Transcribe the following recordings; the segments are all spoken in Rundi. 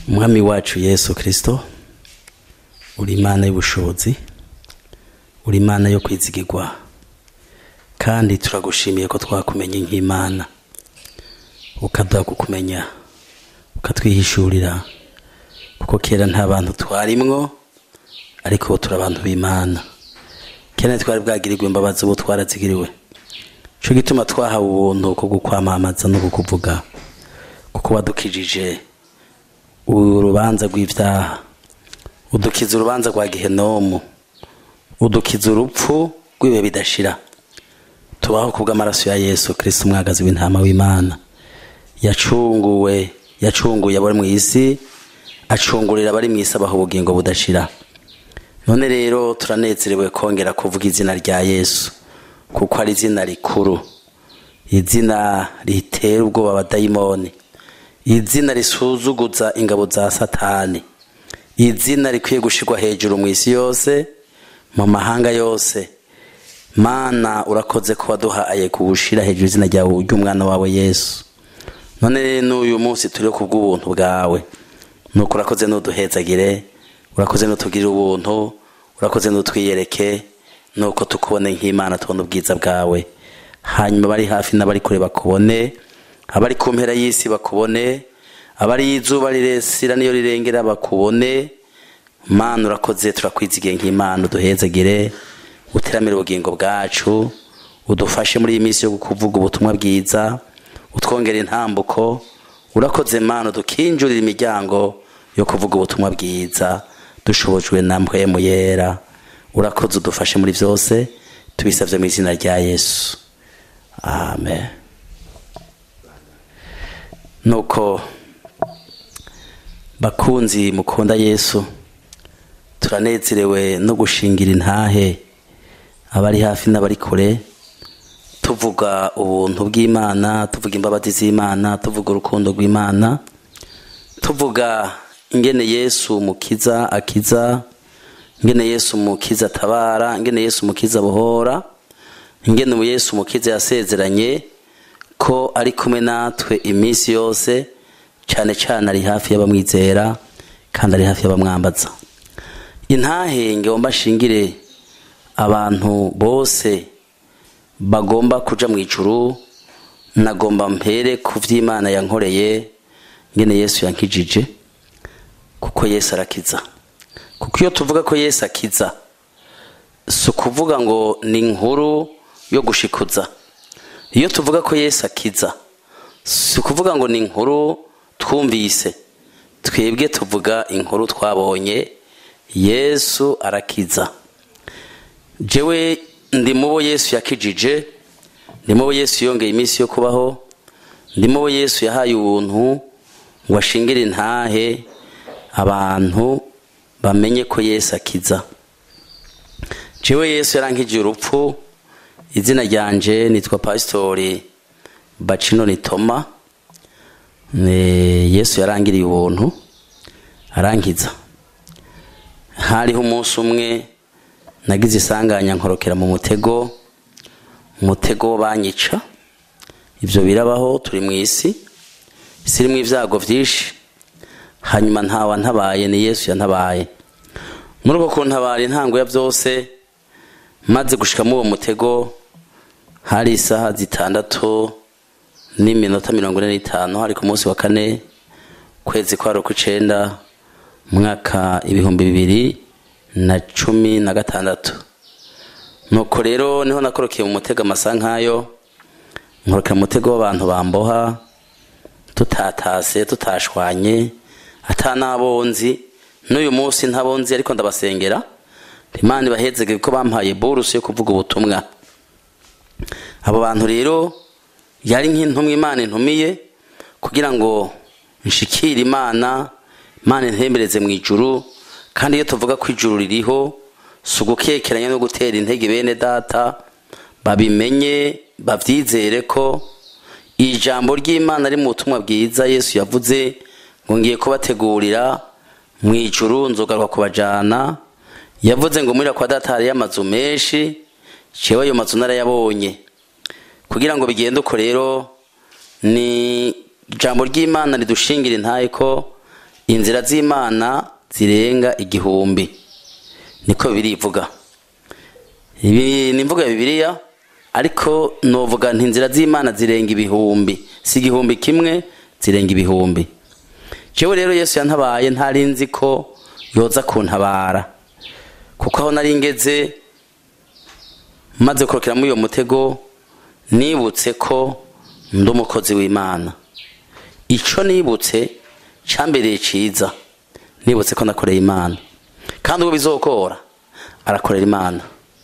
umwami wacu yesu kirisito uri imana y'ubushobozi uri imana yo kwizigirwa kandi turagushimiye ko twakumenye nk'imana ukaduha kukumenya ukatwihishurira kuko kera nta bantu twarimwo ariko turi abantu b'imana kera twari bwagirirwe imbabazi ubu twarazigiriwe cyo gituma twahawe ubuntu ko gukwamamaza no kukuvuga kuko wadukijije urubanza rw'ibyaha udukiza urubanza rwa gihenomu udukiza urupfu rw'ibihe bidashira tubaho kubw'amaraso ya yesu kirisiti umwagazi w'intama w'imana yacunguwe yacunguye abari mu isi acungurira abari mu isi abaha ubugingo budashira none rero turanezerewe kongera kuvuga izina rya yesu kuko ari izina rikuru izina ritera ubwoba abadayimoni izina risuzuguza ingabo za satani izina rikwiye gushyirwa hejuru mu isi yose mu mahanga yose mana urakoze ko waduhaye kuwushyira hejuru izina ryawe ry'umwana wawe yesu none n'uyu munsi turi ku bw'ubuntu bwawe nuko urakoze n'uduhezagire urakoze n'utugirire ubuntu urakoze n'utwiyereke nuko tukubone nk'imana tubona ubwiza bwawe hanyuma abari hafi n'abari kure bakubone abari ku mpera y'isi bakubone abari izuba riresira niyo rirengera bakubone mana urakoze turakwizigiye nk'imana uduhezagire uteramire ubugingo bwacu udufashe muri iyi minsi yo kuvuga ubutumwa bwiza utwongera intambuko urakoze mana udukinjurira imiryango yo kuvuga ubutumwa bwiza dushobojwe na mpwemu yera urakoze udufashe muri byose tubisabye mu izina rya yesu amen nuko bakunzi mukunda yesu turanezerewe no gushingira intahe abari hafi n'abari kure tuvuga ubuntu bw'imana tuvuga imbabazi z'imana tuvuga urukundo rw'imana tuvuga ingene yesu mukiza akiza ingene yesu mukiza atabara ingene yesu mukiza abohora ingene mu yesu mukiza yasezeranye ko ari kumwe natwe iminsi yose cyane cyane ari hafi y'abamwizera kandi ari hafi y'abamwambaza intahe ngomba shingire abantu bose bagomba kuja mu ijuru nagomba mpere ku vy'imana yankoreye ngene yesu yankijije kuko yesu arakiza kuko iyo tuvuga ko yesu akiza si ukuvuga ngo ni inkuru yo gushikuza iyo tuvuga ko yesu akiza si ukuvuga ngo ni inkuru twumvise twebwe tuvuga inkuru twabonye yesu arakiza jewe ndi mubo yesu yakijije ndi mubo yesu yongeye iminsi yo kubaho ndi mubo yesu yahaye ubuntu ngo ashingire intahe abantu bamenye ko yesu akiza jewe yesu yarankigiye urupfu izina ryanje nitwa pasitori bacino nitoma yesu yarangiriye ubuntu arankiza hariho umunsi umwe nagize isanganya nkorokera mu mutego umutego banyica ibyo birabaho turi mu isi isi irimo ibyago byinshi hanyuma ntawa ntabaye ni yesu yantabaye muri uko kuntabara intango ya byose maze gushikamo uwo mutego hari isaha zitandatu n'iminota mirongo ine n'itanu hari ku munsi wa kane kwezi kwa ukw'icenda mwaka ibihumbi bibiri na cumi na gatandatu nuko rero niho nakorokeye mu mutego amasa nk'ayo nkorokera umutego w'abantu bamboha tutatase tutashwanye atanabonzi n'uyu munsi ntabonzi ariko ndabasengera imana ibahezege ko bampaye burusi yo kuvuga ubutumwa abo bantu rero yari nk'intumwa imana intumiye kugira ngo nshikire imana imana intembereze mu ijuru kandi iyo tuvuga ko ijuru ririho si ugukekeranya no gutera intege bene data babimenye babyizere ko ijambo ry'imana ari mu butumwa bwiza yesu yavuze ngo ngiye kubategurira mu ijuru nzogaruka kubajyana yavuze ngo muri kwa data hariyo amazu menshi cewe ayo mazu narayabonye kugira ngo bigende uko rero ni ijambo ry'imana ridushingira intaye ko inzira z'imana zirenga igihumbi niko birivuga ibi ni imvugo ya bibiliya ariko novuga nti inzira z'imana zirenga ibihumbi si igihumbi kimwe zirenga ibihumbi jewe rero yesu yantabaye ntari nzi ko yoza kuntabara kuko aho nari ngeze maze kurokera muri uyo mutego nibutse ko ndi umukozi w'imana ico nibutse cambereye ciza nibutse ko nakoreye imana kandi ubwo bizokora arakorera imana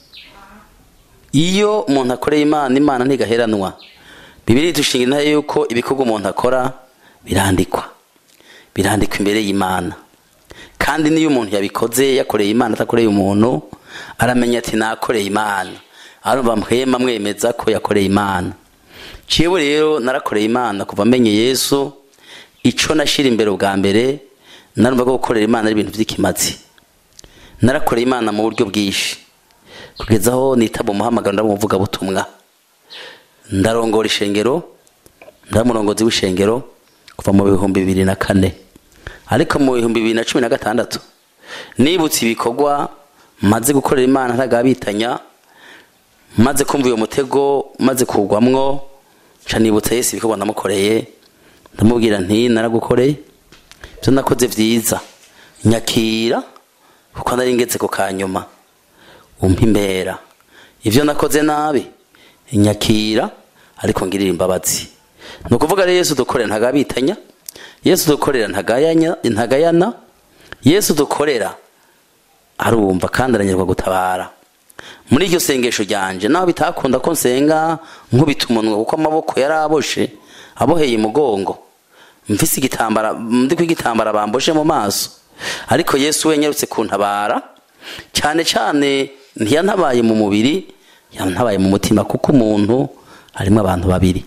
iyo umuntu akoreye imana imana ntigaheranwa bibiri dushinga intare yuko ibikorwa umuntu akora birandikwa birandikwa imbere y'imana kandi niyo umuntu yabikoze yakoreye imana atakoreye umuntu aramenya ati nakoreye imana arumva mpwema mwemeza ko yakoreye imana ciwe rero narakoreye imana kuva amenye yesu ico nashira imbere ubwa mbere narumva ko gukorera imana ari ibintu vy'ikimazi narakoreye imana mu buryo bwinshi kugeza aho nitaba umuhamagaro ndamuvuga butumwa ndarongora ishengero ndamurongozi w'ishengero kuva mu bihumbi bibiri na kane ariko mu bihumbi bibiri na cumi na gatandatu nibutse ibikorwa maze gukorera imana ntagabitanya maze kumva uyo mutego maze kugwamwo nca nibutsa yesu ibikorwa namukoreye ndamubwira nti naragukoreye ibyo nakoze vyiza nyakira kuko nari ngeze ku kanyuma umpa imbera ibyo nakoze nabi nyakira ariko ngirira imbabazi ni ukuvuga rero yesu dukorera ntagabitanya yesu dukorera ntagayanya ntagayana yesu dukorera arumva kandi aranyurwa gutabara muri iryo sengesho ryanje naho bitakunda ko nsenga nkubita umunwa kuko amaboko yari aboshe aboheye umugongo mvise igitambara ndi kw'igitambara bamboshe mu maso ariko yesu we nyarutse kuntabara cyane cyane ntiyantabaye mu mubiri yantabaye mu mutima kuko umuntu harimo abantu babiri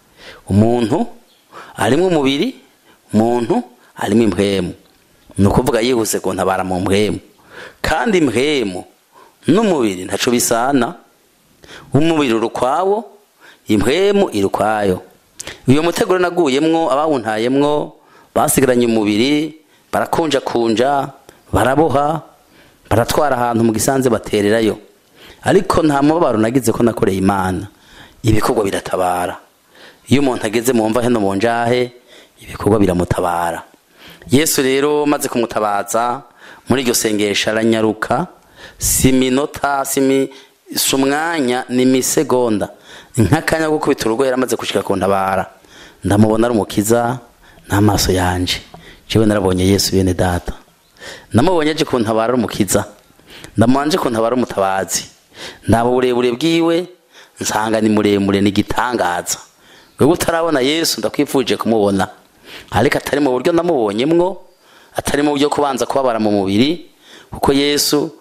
umuntu harimo umubiri umuntu harimo impwemu ni ukuvuga yihuse kuntabara mu mpwemu kandi impwemu n'umubiri ntaco bisana umubiri uri ukwawo impwemu iri ukwayo uyo mutego rero naguyemwo abawuntayemwo basigaranye umubiri barakunjakunja baraboha baratwara ahantu mu gisanze batererayo ariko nta mubabaro nagize ko nakoreye imana ibikorwa biratabara iyo umuntu ageze mu mva heno mu njahe ibikorwa biramutabara yesu rero maze kumutabaza muri iryo sengesho aranyaruka si minota si umwanya ni imisegonda nk'akanya ko gukubita urugo yaramaze gushika ku ntabara ndamubona ari umukiza n'amaso yanje jewe narabonye yesu bene data namubonye aje kuntabara ari umukiza ndamanje kuntabara umutabazi ndaba uburebure bwiwe nsanga ni muremure ni igitangaza wewe utarabona yesu ndakwifuje kumubona ariko atari mu buryo namubonyemwo atari mu buryo kubanza kubabara mu mubiri kuko yesu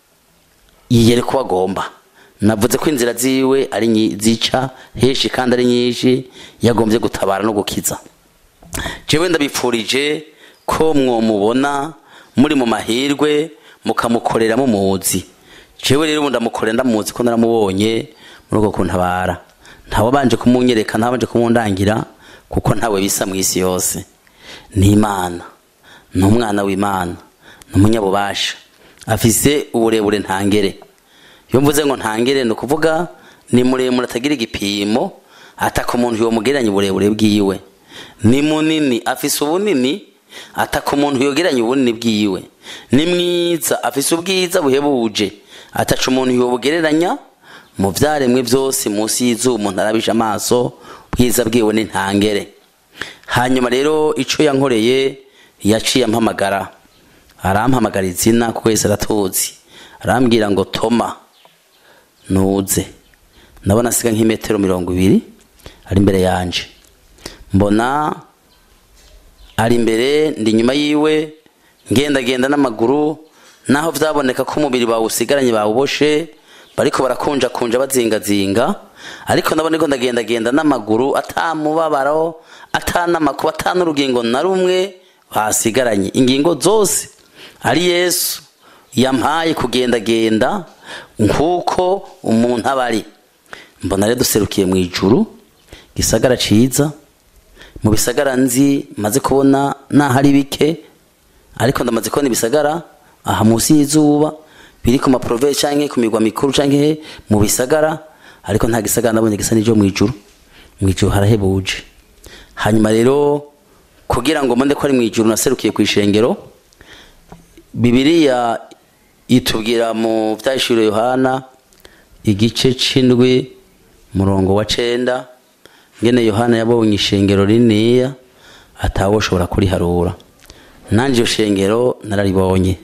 yiyere ko agomba navuze ko inzira ziwe ari zica henshi kandi ari nyinshi yagombye gutabara no gukiza jewe ndabipfurije ko mwomubona muri mu mahirwe mukamukorera mumuzi jewe rero ubu ndamukorera ndamuzi ko naramubonye muri uko kuntabara ntawe banje kumunyereka ntabanje kumundangira kuko ntawe bisa mu isi yose ni imana ni umwana w'imana ni umunyabubasha afise uburebure ntangere iyo mvuze ngo ntangere ni ukuvuga ni muremure atagira igipimo ataka umuntu yomugereranya uburebure bwiwe ni munini afise ubunini ataka umuntu yogeranya ubunini bwiwe ni mwiza afise ubwiza buhebuje ataca umuntu yobugereranya mu vyaremwe vyose munsi y'izuba umuntu arabije amaso bwiza bwiwe ni ntangere hanyuma rero ico yankoreye yaciye ampamagara arampamagara izina kuko wese aratuzi arambwira ngo toma nuze ndabona asiga nk'imetero mirongo ibiri ari imbere yanje mbona ari imbere ndi inyuma yiwe ngendagenda n'amaguru naho vyaboneka ko umubiri bawusigaranye bawuboshe bariko barakunjakunja bazingazinga ariko ndabona ko ndagendagenda n'amaguru atamubabaro atanamakuba atanurugingo na rumwe basigaranye ingingo zose ari yesu yampaye kugendagenda nk'uko umuntu aba ari mbona rero duserukiye mu ijuru gisagara ciza mu bisagara nzi maze kubona naho ari bike ariko ndamaze kubona ibisagara aha munsi y'izuba biri ku maprovinsi canke ku migwa mikuru canke mu bisagara ariko nta gisagara nabonye gisa n'ijo mw'ijuru mw'ijuru harahebuje hanyuma rero kugira ngo mbone ko ari mw'ijuru naserukiye kw'ishengero bibiliya itubwira mu vyahishuriwe yohana igice c'indwi murongo wa cenda ngene yohana yabonye ishengero rininiya atawoshobora kuriharura nanje iyo shengero nararibonye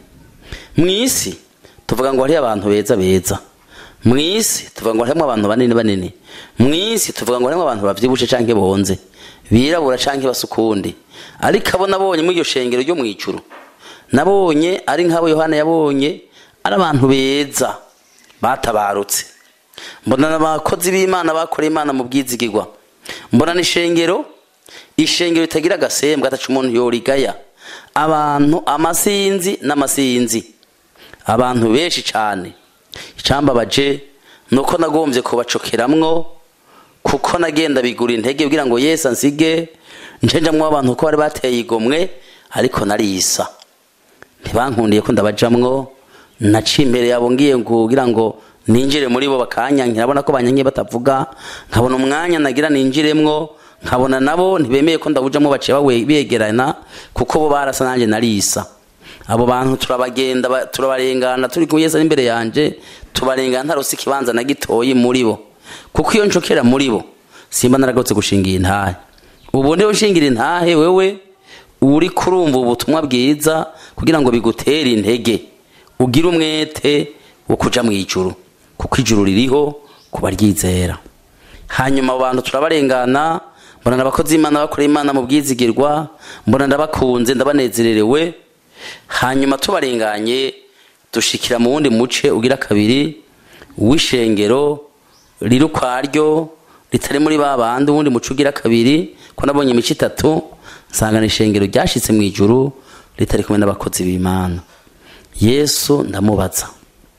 mw'isi tuvuga ngo hariho abantu beza beza mw'isi tuvuga ngo harimo abantu banini banini mw'isi tuvuga ngo harimo abantu bavyibushe canke bonze birabura canke basukundi ariko abo nabonye muri iryo shengero ryo mw'ijuru nabonye ari nk'abo yohana yabonye ari abantu beza batabarutse mbona abakozi b'imana bakoreye imana mu bwizigirwa mbona n'ishengero ishengero ritagira agasembwa ataca umuntu yorigaya abantu amasinzi n'amasinzi abantu benshi cyane icambabaje ni uko nagombye kubacokeramwo kuko nagenda bigura intege kugira ngo yesu ansige ncenjamwo abantu ko bari bateye igomwe ariko narisa ntibankundiye ko ndabajamwo naciye imbere yabo ngiye kugira ngo ninjire muri bo bakanyankira abona ko banyankiye batavuga nkabona umwanya nagira ninjiremwo nkabona nabo ntibemeye ko ndawujamo baciye bawe- begerana kuko bo barasa nanjye narisa abo bantu turabagenda ba- turabarengana turi kumwe Yesu ari imbere yanje tubarengana ntarose ikibanza na gitoyi muri bo kuko iyo ncokera muri bo simba naragotse gushingira intahe ubu ndiho ushingira intahe wewe uri kurumva ubutumwa bwiza kugira ngo bigutere intege ugire umwete wo kuja mu ijuru kuko ijuru ririho kuba ryizera hanyuma abo bantu turabarengana mbona abakozi b'imana bakorera imana mu bwizigirwa mbona ndabakunze ndabanezererewe hanyuma tubarenganye dushikira mu wundi muce ugira kabiri w'ishengero riri ukwaryo ritari muri ba bandi uwundi muce ugira kabiri ko nabonye imico itatu nsanga ni ishengero ryashitse mu ijuru ritari kumwe n'abakozi b'imana yesu ndamubaza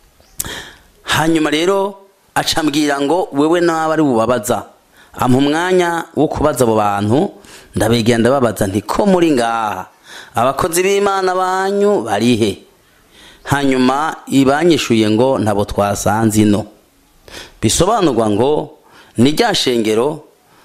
hanyuma rero acambwira ngo wewe nawe ari bubabaza ampa umwanya wo kubaza abo bantu ndabegera ndababaza nti ko muri ngaha abakozi b'imana banyu barihe hanyuma ibanyishuye ngo ntabo twasanze ino bisobanurwa ngo ni rya shengero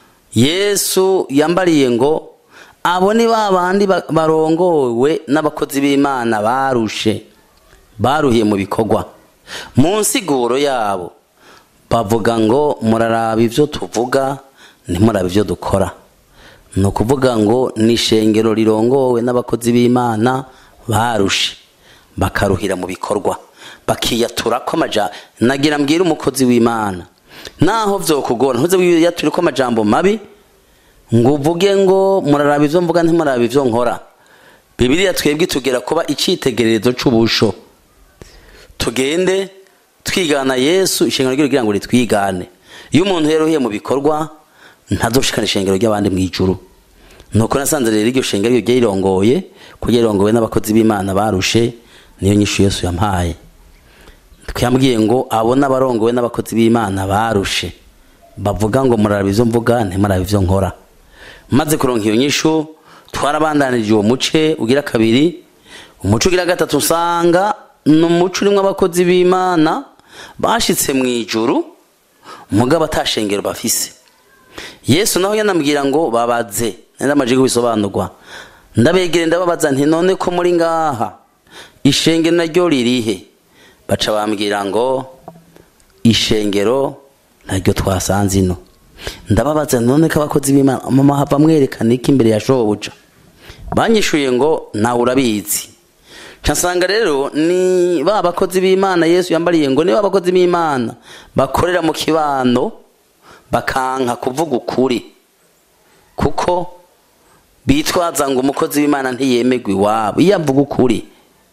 yesu yambariye ngo abo ni ba bandi ba- barongowe n'abakozi b'imana barushe baruhiye mu bikorwa mu nsiguro yabo bavuga ngo muraraba ibyo tuvuga ntimuraba ibyo dukora ni ukuvuga ngo ni ishengero rirongowe n'abakozi b'imana barushe bakaruhira mu bikorwa bakiyatura ko amaja nagira mbwira umukozi w'imana naho vyokugora ntuze wiyature ko amajambo mabi ngo uvuge ngo muraraba ivyo mvuga ntimuraba ivyo nkora bibiliya twebwe tugera kuba icitegererezo c'ubusho tugende twigana yesu ishengero ryo kugira ngo ritwigane iyo umuntu yaruhiye mu bikorwa ntazoshikana ishengero ry'abandi mu ijuru nuko nasanze rero iryo shengero ryo ryirongoye kuko rirongowe n'abakozi b'imana barushe niyo nyishu yesu yampaye twambwiye ngo abo n'abarongowe n'abakozi b'imana barushe bavuga ngo muraraba ivyo mvuga ntimuraba ivyo nkora maze kuronka iyo nyishu twarabandanije uwo muce ugira kabiri umuco ugira gatatu usanga ni umuco urimwo abakozi b'imana bashitse mu ijuru mugabo atashengero bafise yesu naho yanambwira ngo babaze nari amaje kubisobanurwa ndabegere ndababaza nti none ko muri ngaha ishengero naryo ririhe baca bambwira ngo ishengero naryo twasanze ino ndababaza none ko abakozi b'imana mama hava mwerekana iki imbere ya shobuja banyishuye ngo nawe urabizi nsanga rero ni ba bakozi b'imana yesu yambariye ngo ni ba bakozi b'imana bakorera mu kibano bakanka kuvuga ukuri kuko bitwaza ngo umukozi w'imana ntiyemegwa iwabo iyo avuga ukuri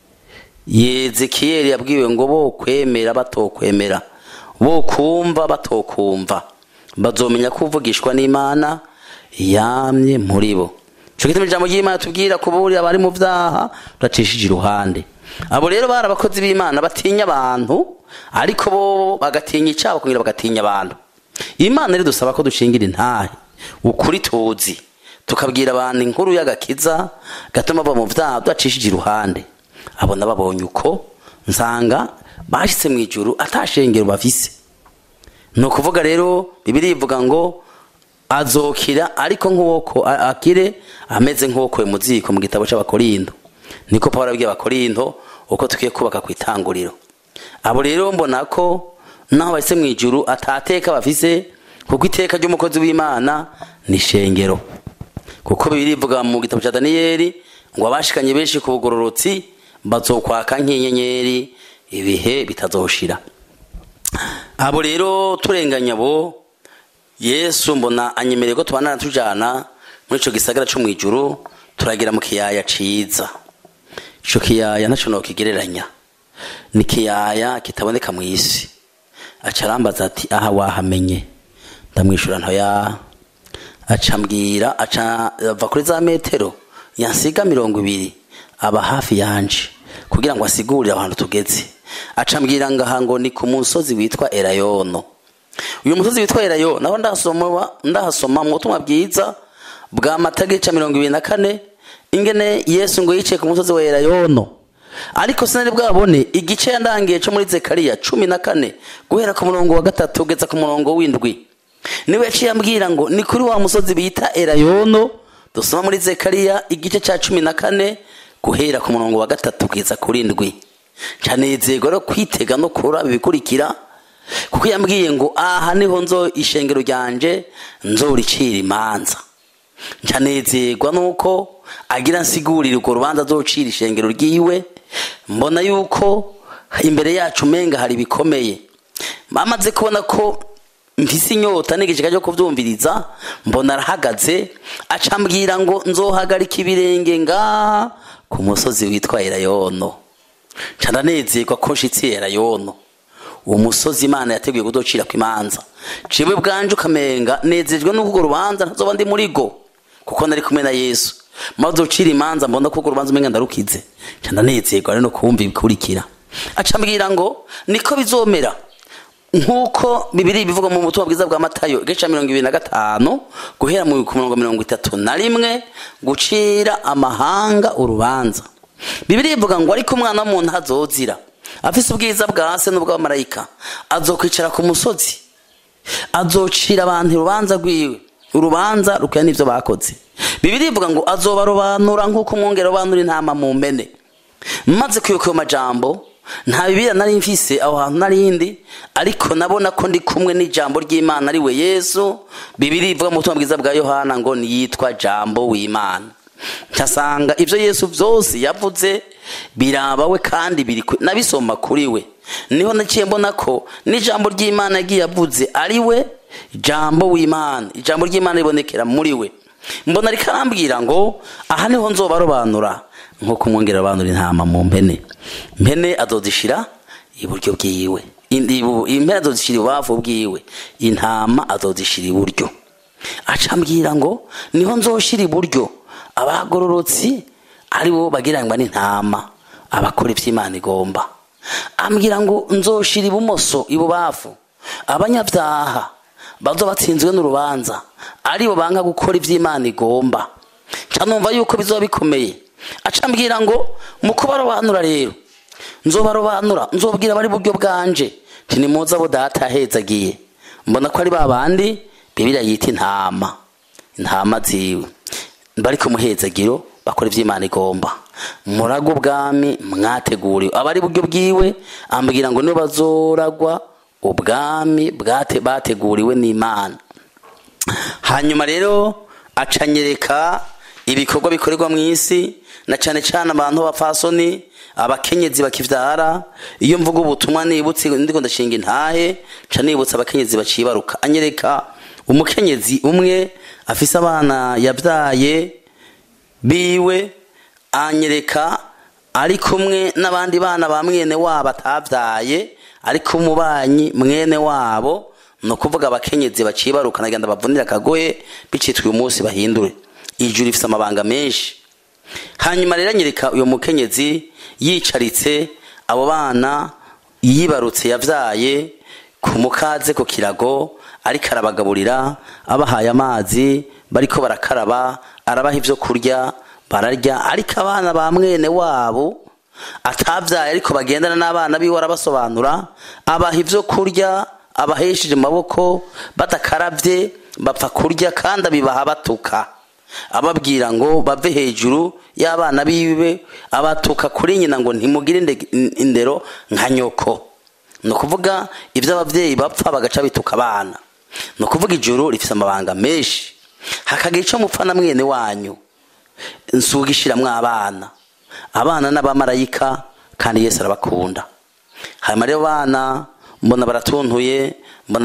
yezekiyeli yabwiwe ngo bo kwemera batokwemera bo kumva batokumva bazomenya ko uvugishwa n'imana yamye muri bo cyo gituma ijambo ry'imana tubwira kuburira abari mu vyaha turacishije iruhande abo rero bari abakozi b'imana batinya abantu ariko bo bagatinya icabo kugira bagatinya abantu imana rero dusaba ko dushingira intahe ukuri tuzi tukabwira abantu inkuru y'agakiza gatuma bava mu vyaha tudacishije iruhande abona babonye uko nsanga bashitse mu ijuru atashengero bafise ni ukuvuga rero bibiri ivuga ngo azokira ariko nk'uwoko akire ameze nk'uwokoye mu ziko mu gitabo c'abakorindo niko pawulo abwiye abakorindo uko tukwiye kubaka ku itanguriro abo rero mbona ko naho bahise mu ijuru atateka bafise kuko iteka ry'umukozi w'imana ni shengero kuko bibiri ivuga mu gitabo cya daniyeli ngo abashikanye benshi ku bugororotsi bazokwaka nk'inyenyeri ibihe bitazoshira abo rero turenganya bo yesu mbona anyemereye ko tubanana tujana muri ico gisagara co mw'ijuru turagira mu kiyaya ciza ico kiyaya ntaco nokigereranya ni kiyaya kitaboneka mw'isi aca arambaza ati aha wahamenye ndamwishura ntoya aca mbwira aca ava kuri za metero yansiga mirongo ibiri aba hafi yanje kugira ngo asigurire ahantu tugeze aca mbwira ngaha ngo ni ku musozi witwa erayono uyu musozi witwa erayo naho ndahasoma ndahasoma mu butumwa bwiza bwa matagica mirongo ibiri na kane ingene yesu ngo yicaye ku musozi wa erayono ariko sinari bwabone igice yandangiye cyo muri zekariya cumi na kane guhera ku murongo wa gatatu ugeza ku murongo w'indwi niwe yaciye ambwira ngo ni kuri wa musozi bita erayono dusoma muri zekariya igice cya cumi na kane guhera ku murongo wa gatatu kugeza kuri ndwi ncanezerwa rero kwitega no kuraba ibikurikira kuko yambwiye ngo aha niho nzo ishengero ryanje nzoricira imanza ncanezerwa nuko agira nsigurire urwo rubanza azocira ishengero ryiwe mbona yuko imbere yacu umenga hari ibikomeye bamaze kubona ko mfise inyota n'igishika cyo kuvyumviriza mbona arahagaze acambwira ngo nzohagarika ibirenge ngaha ku musozi witwa erayono ncandanezerwa ko nshitsi erayono uwo musozi imana yateguye kudocira ku imanza ciwe bwanje ukamenga nezejwe n'uko urwo rubanza ntazoba ndi muri go kuko nari kumwe na yesu maze ucira imanza mbona ko urwo rubanza umenga ndarukize ncandanezerwa rero no kumva ibikurikira acambwira ngo niko bizomera nk'uko bibiri bivuga mu butumwa bwiza bwa matayo igice mirongo ibiri na gatanu guhera mu ku murongo mirongo itatu na rimwe gucira amahanga urubanza bibiri ivuga ngo ariko umwana w'umuntu azozira afise ubwiza bwa se n'ubw'abamarayika azokwicara ku musozi azocira abantu urubanza rwiwe urubanza rukwira n'ivyo bakoze bibiri ivuga ngo azobarobanura nk'uko umwungere robanura intama mu mpene maze kwibuka ayo majambo nta bibira nari mfise aho hantu narindi ariko nabona ko ndi kumwe n'ijambo ry'imana ari we yesu bibiri ivuga mu butumwa bwiza bwa yohana ngo niyitwa jambo w'imana nkasanga ibyo yesu byose yavuze birabawe kandi biri nabisoma kuri we niho naciye mbona ko n'ijambo ry'imana yagiye avuze ari we jambo w'imana ijambo ry'imana ribonekera muri we mbona ariko arambwira ngo aha niho nzobarobanura nk'uko umwongera abantu intama mu mpene mpene azozishira iburyo bwiwe impene azozishira ibubavu bwiwe intama azozishira iburyo acambwira ngo niho nzoshira iburyo abagororotsi ari bo bagirangwa n'intama abakora iby'imana igomba ambwira ngo nzoshira ibumoso ibubavu abanyabyaha bazo batsinzwe n'urubanza ari bo banga gukora iby'imana igomba numva yuko bizoba bikomeye acambwira ngo mu kubarobanura rero nzobarobanura nzobwira abari buryo bwanje ntinimuze abo data yahezagiye mbona ko ari ba bandi bibiriya yita intama intama ziwe bari ku muhezagiro bakora iby'imana igomba murago ubwami mwateguriwe abari buryo bwiwe ambwira ngo nibo bazoragwa ubwami bateguriwe n'imana hanyuma rero acanyereka ibikorwa bikorerwa mu isi na cyane cyane abantu b'abapfasoni abakenyezi bakivyara iyo mvuga ubutumwa nibutse ndiko ndashinga intahe ca nibutsa abakenyezi bacibaruka anyereka umukenyezi umwe afise abana yabyaye biwe anyereka ari kumwe n'abandi bana ba mwene wabo atavyaye ariko umubanyi mwene wabo ni ukuvuga abakenyezi bacibaruka nagenda bavunira akagoye bicitwa uyu munsi bahindure ijuru rifise amabanga menshi hanyuma rero anyereka uyu mukenyezi yicaritse abo bana yibarutse yavyaye ku mukaze ku kirago ariko arabagaburira abahaye amazi bariko barakaraba arabaha ibyo kurya bararya ariko abana ba mwene wabo atabyaye ariko bagendana n'abana biwe arabasobanura abaha ibyo kurya abahesheje amaboko badakarabye bapfa kurya kandi abibaha batuka ababwira ngo bave hejuru y'abana biwe abatuka kuri nyina ngo ntimugire indero nka nyoko ni ukuvuga ibyo ababyeyi bapfa bagaca bituka abana ni ukuvuga ijoro rifite amabanga menshi hakagira icyo mupfa na mwene wanyu nsuga ishiramwo abana abana n'abamarayika kandi yesu arabakunda hanyuma rero abana mbona baratuntuye mbona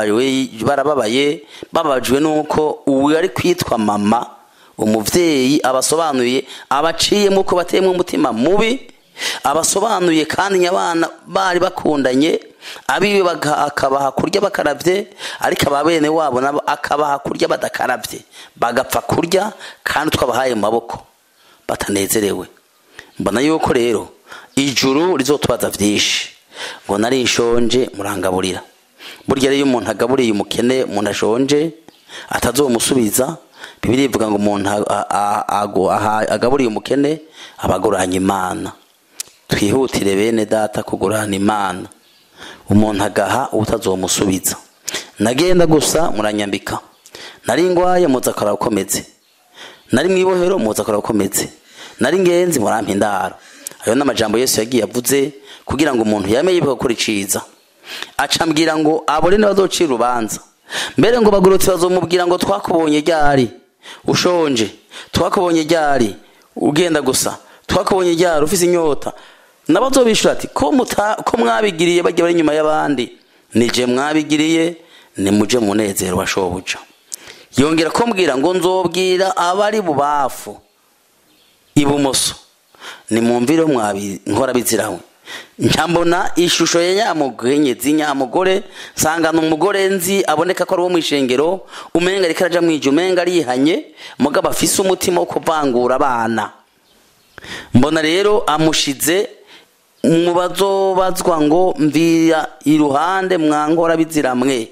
barababaye bababajwe n'uko ubu ari kwitwa mama umubyeyi abasobanuye abaciyemo uko bateyemo umutima mubi abasobanuye kandi abana bari bakundanye abiwe akabaha kurya bakarabye ariko aba bene wabo nabo akabaha kurya badakarabye bagapfa kurya kandi twabahaye mu maboko batanezerewe mbona yuko rero ijuru rizotubaza byinshi ngo nari nshonje murangaburira burya rero iyo umuntu agaburiye umukene umuntu ashonje atazomusubiza bibiri ivuga ngo umuntu agaburiye umukene abaguranye imana twihutire bene data kugurana imana umuntu agaha utazomusubiza nagenda gusa muranyambika nari ngwaye muza akora ukometse nari mu ibohero muza akora ukometse nari ngenzi murampa indaro ayo n'amajambo yesu yagiye avuze kugira ngo umuntu yame yibuka gukora iciza acambwira ngo abone n'abazocira urubanza mbere ngo bagurutse bazomubwira ngo twakubonye ryari ushonje twakubonye ryari ugenda gusa twakubonye ryari ufise inyota nabazobishura ati ko mwabigiriye bajya bari inyuma y'abandi nije mwabigiriye nimuje munezero wa shobuja yongera kumbwira ngo nzobwira abari bubafu ibumoso nimwumvire nkora bizirawe njambona ishusho ya nyamugenyezi nyamugore nsangana umugore nzi aboneka ko ari uwo mu ishengero umenga ariko araja mwije umenga arihanye mugabo afise umutima wo kuvangura abana mbona rero amushize mu bazobazwa ngo mvira iruhande mwankora biziramwe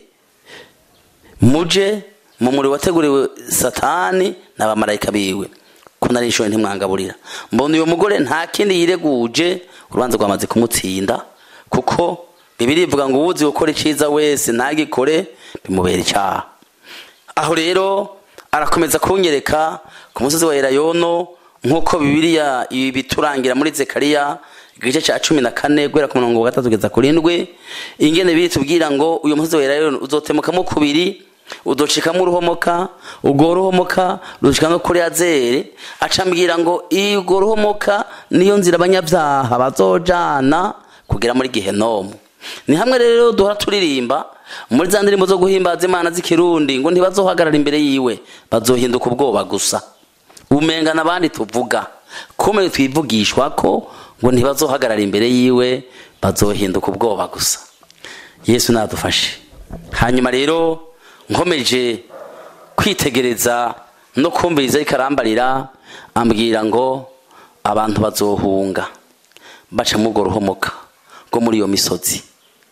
muje mu muri wateguriwe satani n'abamarayika biwe ko nari inshoye ntimwangaburira mbona uyu mugore nta kindi yireguje urubanza rwamaze kumutsinda kuko bibiri ivuga ngo uwuzi gukora iciza wese ntagikore bimubera icyaha aho rero arakomeza kunyereka ku musozi wa erayono nk'uko bibiriya biturangira muri zekariya igice cya cumi na kane guhera ku murongo wa gatatu kugeza kuri ndwi ingene biri tubwira ngo uyu musozi wa erayono uzotemukamo kubiri udocikamo uruhomoka ubwo ruhomoka rucika no kuri azere acambwira ngo urwo ruhomoka niyo nzira abanyabyaha bazojana kugera muri gihenomu ni hamwe rero duhora turirimba muri za ndirimbo zo guhimbaza imana z'ikirundi ngo ntibazohagarara imbere yiwe bazohinduka ubwoba gusa umenga n'abandi tuvuga kumwe twivugishwa ko ngo ntibazohagarara imbere yiwe bazohinduka ubwoba gusa yesu nadufashe hanyuma rero nkomeje kwitegereza no kumviriza ariko arambarira ambwira ngo abantu bazohunga baca muri urwo ruhomoka rwo muri iyo misozi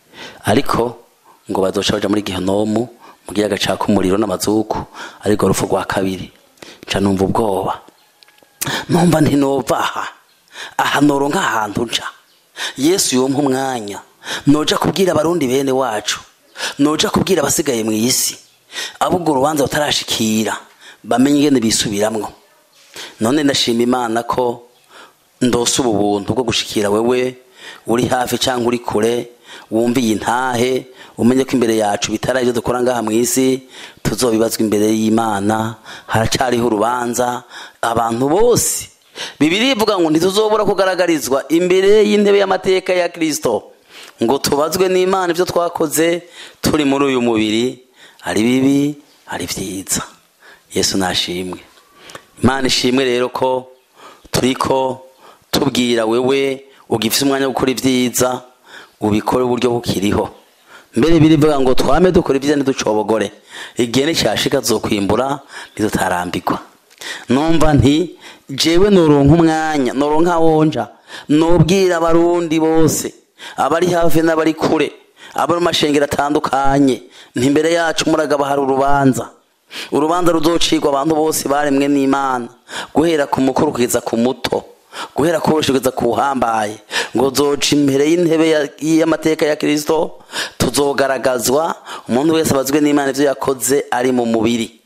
ariko ngo bazoca baja muri gihenomu mu giyaga caka umuriro n'amazuku ariko rupfu rwa kabiri nca numva ubwoba numva ntinova aha aha noronka ahantu nca yesu yompa umwanya noja kubwira abarundi bene wacu noja kubwira abasigaye mu isi abubwo urubanza batarashikira bamenye ingene bisubiramwo none ndashima imana ko ndose ubu buntu bwo gushikira wewe uri hafi cyangwa uri kure wumviye intahe umenye ko imbere yacu bitari ibyo dukora ngaha mu isi tuzobibazwa imbere y'imana haracyariho urubanza abantu bose bibiri ivuga ngo ntituzobura kugaragarizwa imbere y'intebe y'amateka ya kirisito ngo tubazwe n'imana ibyo twakoze turi muri uyu mubiri ari bibi ari byiza yesu nashimwe imana ishimwe rero ko turi ko tubwira wewe ugifite umwanya wo gukora ibyiza ubikore uburyo bukiriho mbere birivuga ngo twame dukora ibyiza ntiducobogore igihe nticyashika zokwimbura ntidutarambirwa numva nti jewe noronka umwanya noronka wonja nobwira abarundi bose abari hafi n'abari kure abo mu mashengero atandukanye ntimbere yacu muragaba hari urubanza urubanza ruzocirwa abantu bose baremwe n'imana guhera ku mukuru kugeza ku muto guhera ku woroshe kugeza ku uhambaye ngo zoca imbere y'intebe y'amateka ya kirisito tuzogaragazwa umuntu wese abazwe n'imana ibyo yakoze ari mu mubiri